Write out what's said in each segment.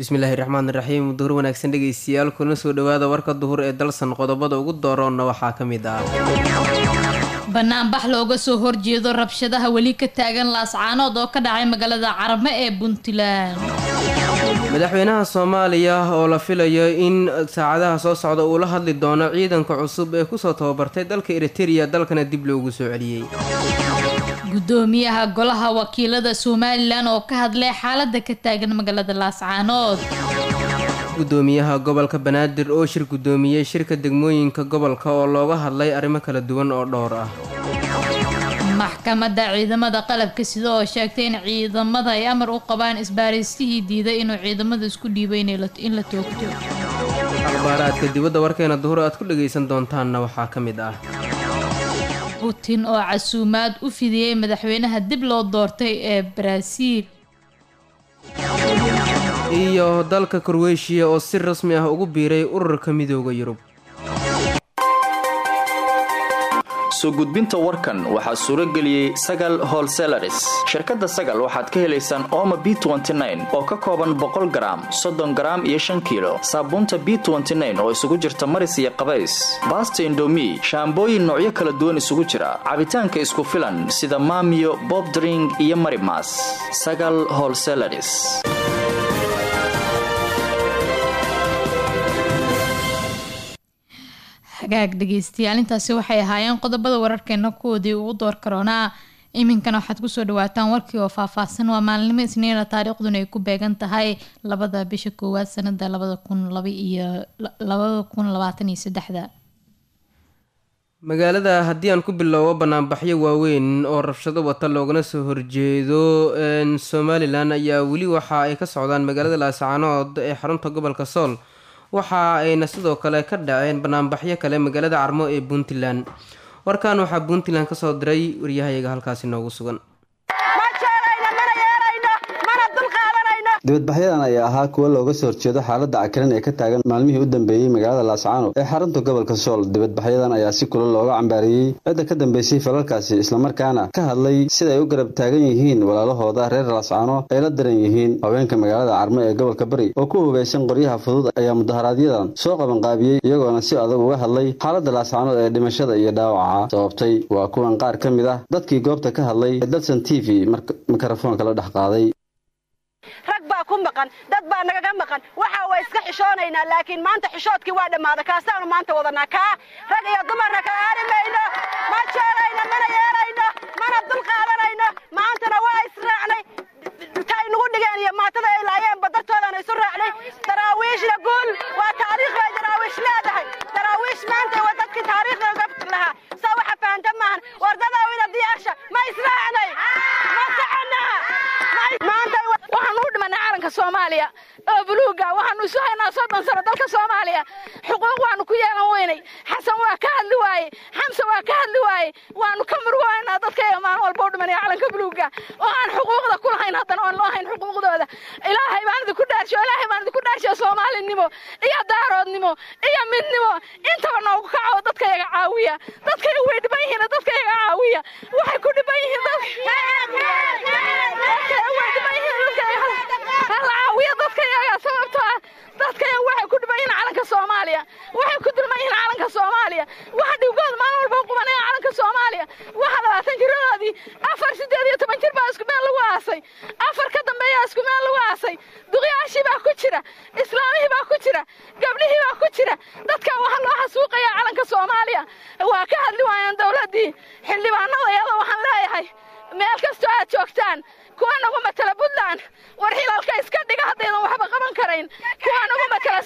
bismillaahi raxmaan raxiim duhur wanaagsan dhegeystayaal kuna soo dhawaada warka duhur ee dalsan qodobada ugu dooroonna waxaa ka mid ah banaanbax looga soo horjeedo rabshadaha weli ka taagan laascaanood oo ka dhacay magaalada carme ee puntland madaxweynaha soomaaliya oo la filayo in saacadaha soo socda uu la hadli doono ciidanka cusub ee kusoo tababartay dalka eritereya dalkana dib loogu soo celiyey gudoomiyaha golaha wakiilada somalilan oo ka hadlay xaalada ka taagan magaalada laascaanood gudoomiyaha gobolka banaadir oo shir gudoomiyey shirka degmooyinka gobolka oo looga hadlay arrimo kala duwan oo dhowr ah maxkamadda ciidamada qalabka sida oo sheegtay in ciidamada ay amar u qabaan isbaaraystihii diiday inuu ciidamada isku dhiibay in la toogto akhbaaraadka dibadda warkeena duhur aad ku dhagaysan doontaanna waxaa ka mid ah putin oo casuumaad u fidiyey madaxweynaha dib loo doortay ee baraaziil iyo dalka korweyshiya oo si rasmi ah ugu biiray ururka midooda yurub soo gudbinta warkan waxaa suuro geliyey sagal holselaris shirkadda sagal waxaad ka helaysaan ooma b oo ka kooban boqol garaam soddon garaam iyo shan kiilo saabuunta b oo isugu jirta maris iyo qabays baasta indomi shaambooyin noocyo kala duwan isugu jira cabitaanka isku filan sida maamiyo bobdring iyo marimas sagal holselaris hagaag dhegeystayaal intaasi waxay ahaayeen qodobada wararkeena kuwoodii ugu door karoonaa iminkana waxaad kusoo dhawaataan warkii oo faahfaahsan waa maalinimo isniina taariikhduna ay ku beegan tahay labada bisha koowaad sanada labada kun labaiyo labada kun labaatan iyo saddexda magaalada haddii aan ku bilowbo banaanbaxyo waaweyn oo rabshado wata loogana soo horjeedo somalilan ayaa weli waxa ay ka socdaan magaalada laascaanood ee xarunta gobolka sool waxa ayna sidoo kale ka dhaceen banaanbaxyo kale magaalada carmo ee puntland warkan waxaa puntland kasoo diray waryahayaga halkaasi noogu sugan dibadbaxyadan ayaa ahaa kuwo looga soo horjeedo xaaladda cakaran ee ka taagan maalmihii u dambeeyey magaalada laascaano ee xarunta gobolka sool dibadbaxyadan ayaa si kula looga cambaariyey cidda ka dambeysay falalkaasi islamarkaana ka hadlay sida ay u garab taagan yihiin walaalahooda reer laascaano ay la daran yihiin haweenka magaalada carmo ee gobolka bari oo ku hubaysan qoryaha fudud ayaa mudaharaaadyadan soo qabanqaabiyey iyagoona si adag uga hadlay xaaladda laascaanood ee dhimashada iyo dhaawaca sababtay waa kuwan qaar ka mid ah dadkii goobta ka hadlay ee dalsan t v mikrofoonka la dhex qaaday rag baa ku maqan dad baa nagaga maqan waxa waa iska xishoonaynaa laakiin maanta xishoodkii waa dhammaaday kaasaanu maanta wadanaa kaa rag iyo dumarna kala aari mayno ma jeelayno mana yeelayno mana dul qaadanayno maantana waa israacnay tay nagu dhigeen iyo maatada ay laayeen badartoodana isu raacnay daraawiishna guul waa taariikh bay daraawiish leedahay daraawiish maanta waa dadkii taariikhda uga lahaa saa waxa fahanta maahan wardadaawina diyaasha ma israacnay ma soconaa maanta waxaan u dhimanay calanka soomaaliya oo buluuga waxaanu isu haynaa soddon sano dalka soomaaliya xuquuq waanu ku yeelan weynay xasan waa ka hadli waaye xamse waa ka hadli waaye waanu ka murwaanaa dadkayga maalin walba u dhimanaya calanka buluuga oo aan xuquuqda ku lahayn haddana oon loo hayn xuquuqdooda ilaahay baan idinku dhaarshiyo ilaahay baan idinku dhaarshiyo soomaalinimo iyo daaroodnimo iyo midnimo intaba noogu kaco dadkayaga caawiya dadkayaga way dhiban yihiin dadkayaga caawiya waxay ku dhiban yihiin caawiya dadkayaga sababtoo ah dadkayaga waxay ku dhiban yihiin calanka soomaaliya waxay ku dulman yihiin calanka soomaaliya waxa dhibkooda maalin walba u qubanaya calanka soomaaliya waxa labaatan jiradoodii afar siddeed iyo toban jir baa isku meel lagu aasay afar ka dambeeyaa isku meel lagu aasay duqyaashii baa ku jira islaamihii baa ku jira gabdhihii baa ku jira dadkan waxaa loo xasuuqayaa calanka soomaaliya waa ka hadli waayaan dowladdii xildhibaanadayada waxaan leeyahay meel kastoo aad joogtaan kuwa nagu matala puntland war xilalka iska dhiga haddaydan waxba qaban karayn kuwa nagu matala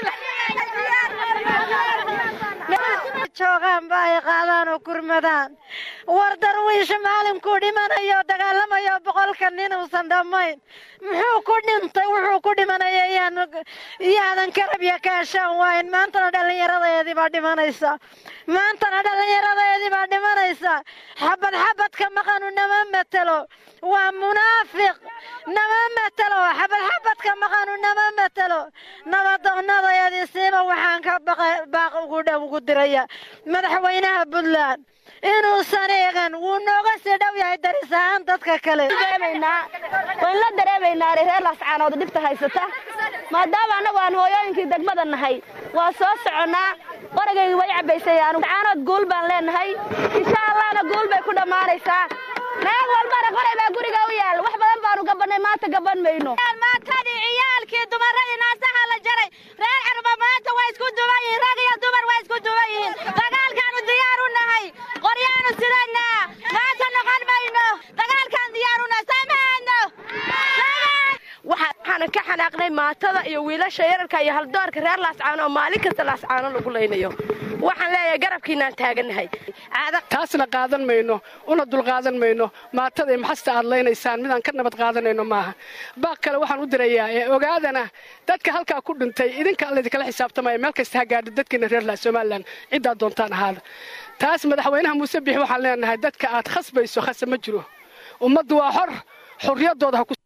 joogaan ba ay qaadaan oo gurmadaan war darwiisha maalinkuu dhimanayo dagaalamayo boqolka nin uusan dhammayn muxuu ku dhintay wuxuu ku dhimanaya yaadan karabya kaashaan waayn maantana dhallinyaradeedii baa dhimanaysa maantana dhallinyaradeedii baa dhimanaysa xabad xabadka maqanu nama matelo waa munaafiq nama matelo xabad xabadka maqanu nama matelo nabadoonnadeedii siiba waxaan ka baaq ugu ugu diraya madaxweynaha puntland inuusan eegan wuu nooga sii dhow yahay daris ahaan dadka kale waan la dareemaynaa reer laascaanood dhibta haysata maadaama annagu aan hooyooyinkii degmada nahay waa soo soconnaa qoragaygi way cabbaysayaan caanood guul baan leenahay insha allahna guul bay ku dhammaanaysaa naag walbana qoray baa guriga u yaal wax badan baanu gabannay maanta gaban mayno maantadii ciyaalkii dumaradii naasaha la jaray reer carba maanta waa isku duban yihiin rag iyo dumar waa isku duban yihiin dagaalkaanu diyaar u nahay qoryaanu sidanaa maanta noqon mayno dagaalkaan diyaar u nahay samaano waxaanan ka xanaaqnay maatada iyo wiilasha yararka iyo haldoorka reer laascaano oo maalin kasta laascaano lagu laynayo waxaan leeyahay garabkiinaan taagannahay taasna qaadan mayno una dulqaadan mayno maatada iyo maxasta aad laynaysaan midaan ka nabad qaadanayno maaha baaq kale waxaan u dirayaa ee ogaadana dadka halkaa ku dhintay idinka laydinkala xisaabtamaya meel kasta ha gaadho dadkiina reer somalilan ciddaad doontaan ahaada taas madaxweynaha muuse bixi waxaan leenahay dadka aad khasbayso khasa ma jiro ummaddu waa xor xorriyaddooda ha ku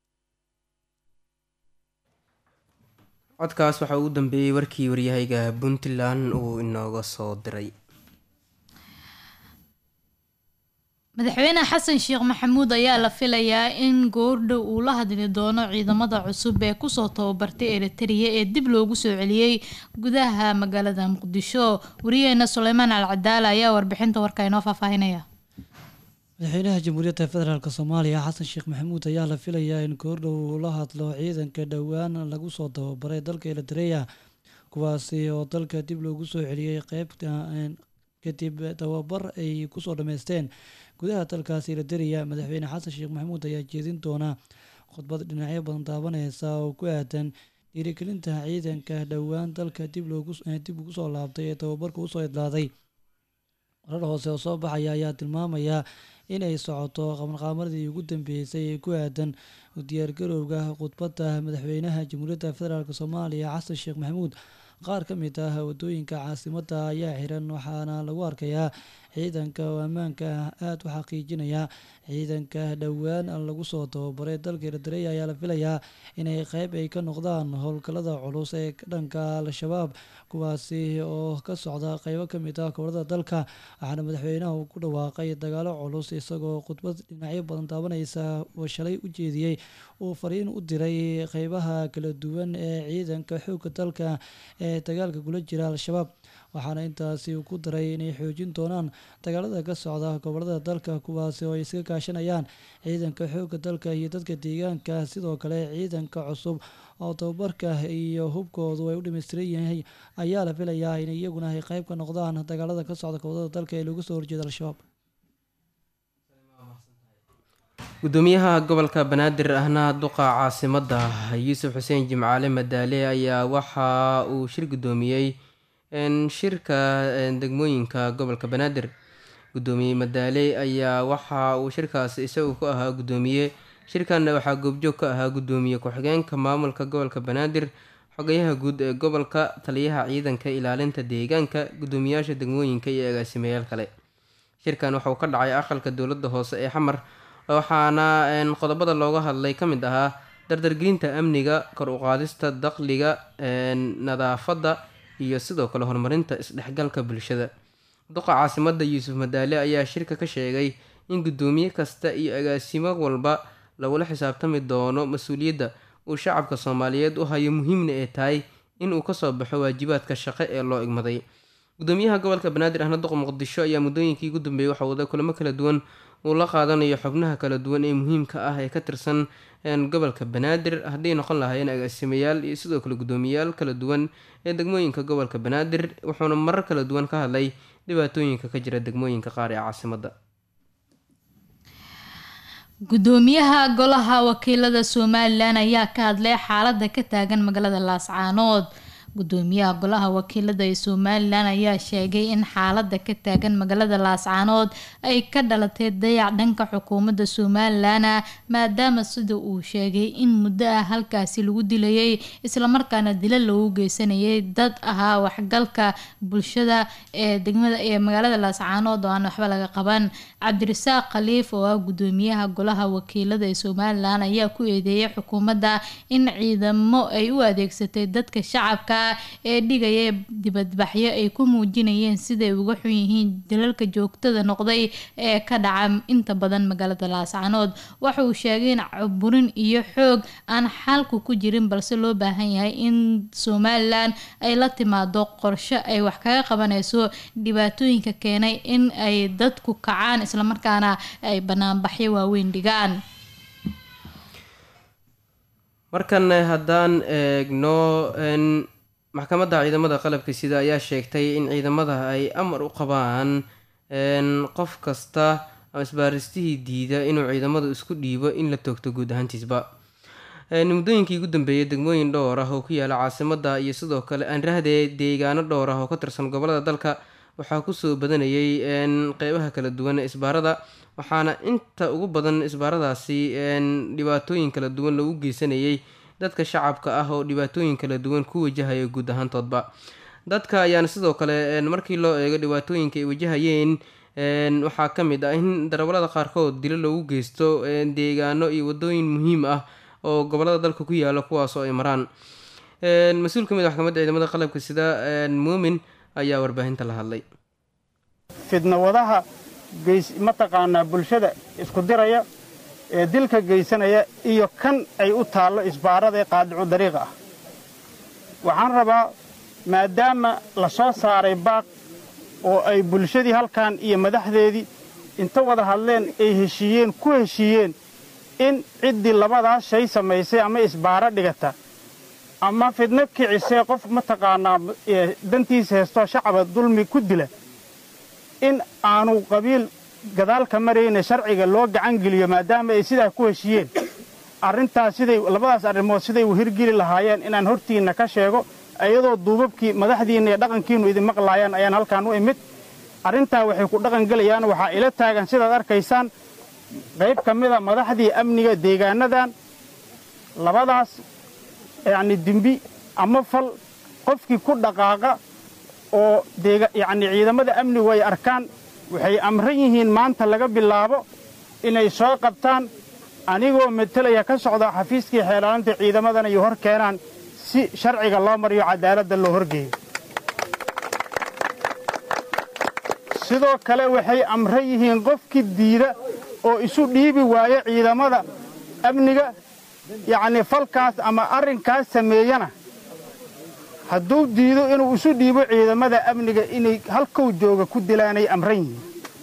codkaas waxaa ugu dambeeyey warkii waryahayga puntland uu inooga soo diray madaxweyne xasan sheekh maxamuud ayaa la filayaa in goordhow uu la hadli doono ciidamada cusub ee kusoo tababartay eritrea ee dib loogu soo celiyey gudaha magaalada muqdisho wariyaheena suleymaan alcadaala ayaa warbixinta warka inoo faahfaahinaya madaxweynaha jamhuuriyadda federaalk soomaaliya xasan sheekh maxamuud ayaa la filayaa in goordhow uu la hadlo ciidanka dhowaan lagu soo tababaray dalka eritrea kuwaasi oo dalka dib loogu soo celiyey qeybta kadib tababar ay kusoo dhameysteen gudaha dalkaasi eritrea madaxweyne xasan sheekh maxamuud ayaa jeedin doona khudbad dhinacyo badan taabaneysa oo ku aadan dhiirigelinta ciidanka dhowaan dalka dib dib ugu soo laabtay ee tababarka usoo idlaaday warar hoose oo soo baxaya ayaa tilmaamaya inay socoto qabanqaamadii ugu dambeysay ee ku aadan u diyaargarowga khudbadda madaxweynaha jamhuuriyadda federaalk soomaaliya xasan sheekh maxamuud qaar ka mid ah wadooyinka caasimadda ayaa xiran waxaana lagu arkayaa ciidanka oo ammaanka aada u xaqiijinaya ciidanka dhowaan lagu soo tababaray dalka eritrea ayaa la filayaa inay qeyb ay ka noqdaan howlgallada culus ee dhanka al-shabaab kuwaasi oo ka socda qeybo ka mid ah gobolada dalka waxaana madaxweynaha uu ku dhawaaqay dagaalo culus isagoo khudbad dhinacyo badan taabaneysa oo shalay u jeediyey uu fariin u diray qeybaha kala duwan ee ciidanka xoogga dalka ee dagaalka kula jira al-shabaab waxaana intaasi uu ku daray inay xoojin doonaan dagaalada ka socda gobolada dalka kuwaasi oo ay iska kaashanayaan ciidanka xoogga dalka iyo dadka deegaanka sidoo kale ciidanka cusub oo tababarka iyo hubkoodu ay u dhameystiran yahay ayaa la filayaa in iyaguna ay qeyb ka noqdaan dagaalada ka socda gobolada dalka ee looga soo horjeeda al-shabaab gudoomiyaha gobolka banaadir ahna duqa caasimada yuusuf xuseen jimcaale madaale ayaa waxa uu shir gudoomiyey shirka degmooyinka gobolka banaadir gudoomiye madaale ayaa waxa uu shirkaas isagu ku ahaa gudoomiye shirkanna waxaa goobjoog ka ahaa gudoomiye ku-xigeenka maamulka gobolka banaadir xogayaha guud ee gobolka taliyaha ciidanka ilaalinta deegaanka gudoomiyaasha degmooyinka iyo agaasimayaal kale shirkan waxauu ka dhacay aqalka dowladda hoose ee xamar waxaana qodobada looga hadlay ka mid ahaa dardargelinta amniga kor uqaadista daqliga nadaafadda iyo sidoo kale horumarinta isdhexgalka bulshada duqa caasimada yuusuf madaale ayaa shirka ka sheegay in gudoomiye kasta iyo agaasimo walba lagula xisaabtami doono mas-uuliyadda uu shacabka soomaaliyeed u hayo muhiimna ee tahay inuu kasoo baxo waajibaadka shaqo ee loo igmaday gudoomiyaha gobolka banaadir ahna duqa muqdisho ayaa muddooyinkii ugu dambeeyey waxa wada kulamo kala duwan uu la qaadanayo xubnaha kala duwan ee muhiimka ah ee ka tirsan gobolka banaadir hadday noqon lahaayeen agaasimayaal iyo sidoo kale gudoomiyayaal kala duwan ee degmooyinka gobolka banaadir wuxuuna marar kala duwan ka hadlay dhibaatooyinka ka jira degmooyinka qaar ee caasimada gudoomiyaha golaha wakiilada somalilan ayaa ka hadlay xaalada ka taagan magaalada laascaanood gudoomiyaha golaha wakiilada ee somalilan ayaa sheegay in xaalada ka taagan magaalada laascaanood ay ka dhalatay dayac dhanka xukuumadda somalilan maadaama sida uu sheegay in muddo ah halkaasi lagu dilayay islamarkaana dila loogu geysanayay dad ahaa waxgalka bulshada ee degmada ee magaalada laascaanood oo aan waxba laga qaban cabdirasaaq khaliif oo ah gudoomiyaha golaha wakiilada ee somalilan ayaa ku eedeeyay xukuumadda in ciidamo ay u adeegsatay dadka shacabka ahaa ee dhigaya dibadbaxyo ay ku muujinayeen siday uga xun yihiin dalalka joogtada noqday ee ka dhaca inta badan magaalada laascanood waxa uu sheegay in caburin iyo xoog aan xalku ku jirin balse loo baahan yahay in somalilan ay la timaado qorshe ay wax kaga qabanayso dhibaatooyinka keenay in ay dadku kacaan islamarkaana ay banaanbaxyo waaweyn dhigaan markan haddaan eegno maxkamadda ciidamada qalabka sida ayaa sheegtay in ciidamada ay amar u qabaan qof kasta ama isbaaristihii diida inuu ciidamadu isku dhiibo in la toogto guud ahaantiisba muddooyinkii ugu dambeeyay degmooyin dhowr ah oo ku yaala caasimada iyo sidoo kale aanrahdee deegaano dhowr ah oo ka tirsan gobolada dalka waxaa kusoo badanayay qeybaha kala duwan ee isbaarada waxaana inta ugu badan isbaaradaasi dhibaatooyin kala duwan lagu geysanayay dadka shacabka ah oo dhibaatooyin kala duwan ku wajahaya guud ahaantoodba dadka ayaana sidoo kale markii loo eego dhibaatooyinka ay wajahayeen waxaa ka mid ah in darawalada qaarkood dilo loogu geysto deegaano iyo wadooyin muhiim ah oo gobolada dalka ku yaala kuwaasoo ay maraan mas-uul ka mid maxkamadda ciidamada qalabka sida muumin ayaa warbaahinta la hadlay fidnawadaha mataqaanaa bulshada isku diraya ee dilka geysanaya iyo kan ay u taallo isbaarada ee qaadicu dariiqa ah waxaan rabaa maadaama la soo saaray baaq oo ay bulshadii halkan iyo madaxdeedii inta wada hadleen ay heshiiyeen ku heshiiyeen in ciddii labadaas shay samaysay ama isbaaro dhigata ama fidno kicisee qof mataqaanaa dantiisa heestoo shacaba dulmi ku dila in aanu qabiil gadaalka marayna sharciga loo gacan geliyo maadaama ay sidaa ku heshiiyeen arrintaas siday labadaas arrimood siday u hirgeli lahaayeen inaan hortiinna ka sheego iyadoo duubabkii madaxdiinna iyo dhaqankiinnu idin maqlaayaan ayaan halkaan u imid arrintaa waxay ku dhaqangelayaan waxaa ila taagan sidaad arkaysaan qayb ka mida madaxdii amniga deegaanadan labadaas yacni dembi ama fal qofkii ku dhaqaaqa oo yacni ciidamada amnigu ay arkaan waxay amran yihiin maanta laga bilaabo inay soo qabtaan anigoo metelaya ka socda xafiiskii xeelaalinta ciidamadana iyo hor keenaan si sharciga loo mariyo cadaaladda loo horgeeyo sidoo kale waxay amran yihiin qofkii diida oo isu dhiibi waayo ciidamada amniga yacnii falkaas ama arrinkaas sameeyana hadduu diido inuu isu dhiibo ciidamada amniga inay halkow jooga ku dilaanay amran yihiin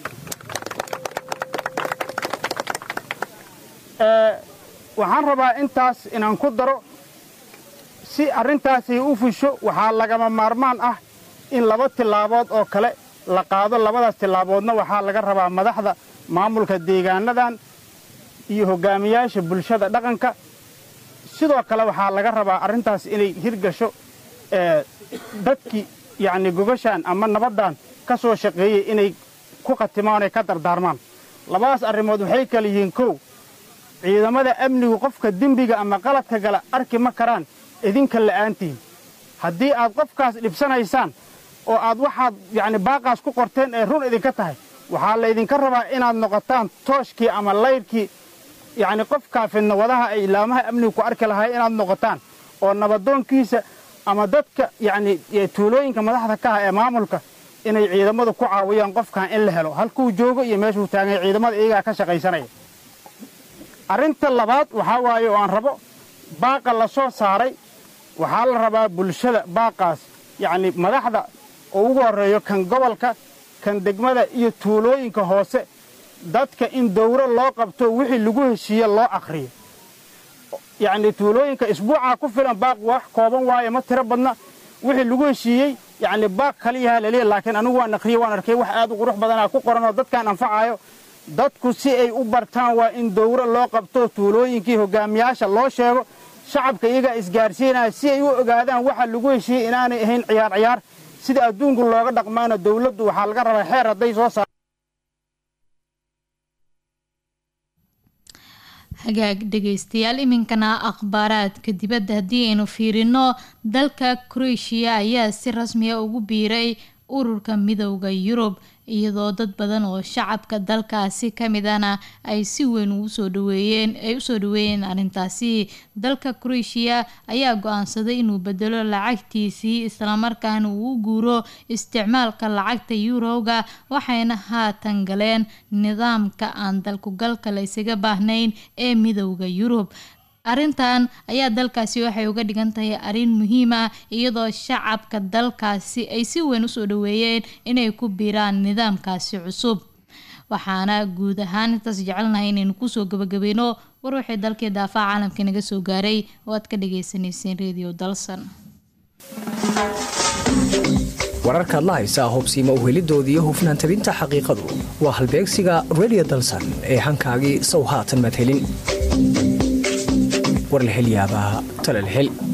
waxaan rabaa intaas inaan ku daro si arrintaasay u fusho waxaa lagama maarmaan ah in laba tillaabood oo kale la qaado labadaas tillaaboodna waxaa laga rabaa madaxda maamulka deegaanadan iyo hoggaamiyaasha bulshada dhaqanka sidoo kale waxaa laga rabaa arrintaas inay hirgasho dadkii yacni gogashaan ama nabaddan ka soo shaqeeyey inay ku khatimaan oy ka dardaarmaan labadaas arrimood waxay kala yihiin kow ciidamada amnigu qofka dembiga ama qaladka gala arki ma karaan idinka la'aantiin haddii aad qofkaas dhibsanaysaan oo aad waxaad yacni baaqaas ku qorteen ee run idinka tahay waxaa laydinka rabaa inaad noqotaan tooshkii ama laydhkii yacni qofkaa fidnawadaha ay ilaamaha amnigu ku arki lahay inaad noqotaan oo nabadoonkiisa ama dadka yacni tuulooyinka madaxda ka ah ee maamulka inay ciidamadu ku caawiyaan qofkan in la helo halkuu joogo iyo meeshuu taaganya ciidamada iyagaa ka shaqaysanaya arrinta labaad waxaa waaye oo aan rabo baaqa la soo saaray waxaa la rabaa bulshada baaqaas yacni madaxda oo ugu horreeyo kan gobolka kan degmada iyo tuulooyinka hoose dadka in dawro loo qabto wixii lagu heshiiye loo akhriyo yacni tuulooyinka isbuucaa ku filan baaq wax kooban waaye ma tiro badna wixii lagu heshiiyey yacni baaq kaliyaha laleeyahy laakiin anigu waan akhriye waan arkay wax aad u qurux badanaa ku qoran oo dadkaan anfacaayo dadku si ay u bartaan waa in dawro loo qabto tuulooyinkii hoggaamiyaasha loo sheego shacabka iyagaa isgaarsiinaya si ay u ogaadaan waxa lagu heshiiyey inaanay ahayn ciyaar ciyaar sida adduunku looga dhaqmaana dawladdu waxaa laga rabaa xeer hadday soo saar hagaag dhegeystayaal iminkana akhbaaraadka dibadda haddii aynu fiirino dalka croatia ayaa si rasmiya ugu biiray ururka midowda yurub iyadoo dad badan oo shacabka dalkaasi kamidana ay si weyn usoo dhaweeyeen ay usoo dhaweeyeen arrintaasi dalka croatia ayaa go-aansaday inuu bedelo lacagtiisii islamarkaana uu u guuro isticmaalka lacagta yuroga waxayna haatan galeen nidaamka aan dalkugalka la isaga baahnayn ee midowda yurub arrintan ayaa dalkaasi waxay uga dhigan tahay arrin muhiim ah iyadoo shacabka dalkaasi ay si weyn usoo dhaweeyeen inay ku biiraan nidaamkaasi cusub waxaana guud ahaan intaas jecelnahay inaynu kusoo gabagabeyno war waxay dalkii daafaha caalamka naga soo gaaray oo aad ka dhageysaneyseen radio dalsan wararkaad la haysaa hubsiima uhelidoodii hufnaan tabinta xaqiiqadu waa halbeegsiga radio dalsan ee hankaagii sow haatan madhelin warlahelyaabaha talalhel